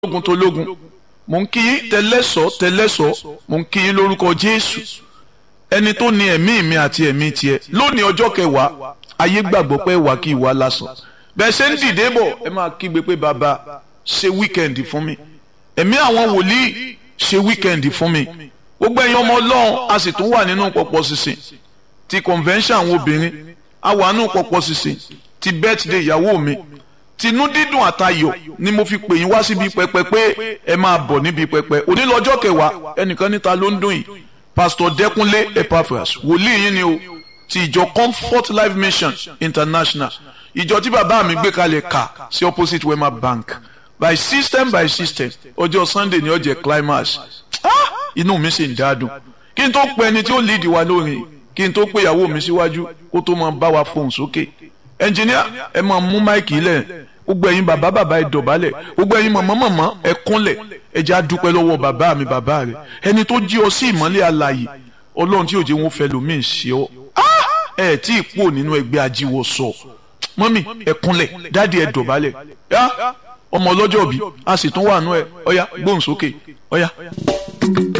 tológun tológun mò ń kí yín tẹlẹ́sọ̀ tẹlẹ́sọ̀ mò ń kí yín lórúkọ Jésù ẹni tó ní ẹ̀mí mi àti ẹ̀mí tiẹ̀ lónìí ọjọ́ kẹwàá ayé gbàgbọ́ pé wà kí ìwà lásán bẹ́ẹ̀ ṣe ń dìde bọ̀ ẹ máa kígbe pé bàbá ṣe wíkẹ́ndì fún mi ẹ̀mí àwọn wòlíì ṣe wíkẹ́ndì fún mi gbogbo ẹ̀yin ọmọ ọlọ́run a sì tún wà nínú pọ̀pọ̀ sísìn ti convention àwọn obìnrin a wà nínú pọ̀pọ̀ sísìn ti birthday ìyàwó mi tinú dídùn àtayọ̀ ni mo fi pè yín wá síbi pẹpẹ pé ẹ máa bọ̀ níbi pẹpẹ òní lọ́jọ́ kẹwàá ẹnìkan níta ló ń dùn yìí pastor Dẹ́kúnlé Epaphras wòlíì yín ni o ti ìjọ Comfort Life Mission International ìjọ tí bàbá mi gbé kalẹ̀ kà sí opposite Wema Bank by system by system ọjọ́ Sunday ni ó jẹ́ climax inú mi sì ń dádùn kí n tó pe ẹni tí ó lead wa lórin kí n tó pe ìyàwó mi síwájú kó tó máa bá wa fohùn sókè ẹnjìníà ẹ máa mú máìkì lẹ̀ gbogbo ẹ̀yin bàbá bàbá ẹ dọ̀bálẹ̀ gbogbo ẹ̀yin màmá màmá ẹ kúnlẹ̀ ẹ jẹ́ á dúpẹ́ lọ́wọ́ bàbá mi bàbá rẹ̀ ẹni tó jí ọ sí ìmọ́lẹ̀ alààyè ọlọ́run tí òjò wọn fẹ́ lómi ṣe ọ ẹ tí ì pò nínú ẹgbẹ́ ajíwọ̀ sọ mọ́mì ẹ kúnlẹ̀ dáàdi ẹ dọ̀bálẹ̀ ọmọ ọlọ́jọ́ bí a sì tún wà nú ẹ ọ̀yá gbóhùn sókè ọ̀yá.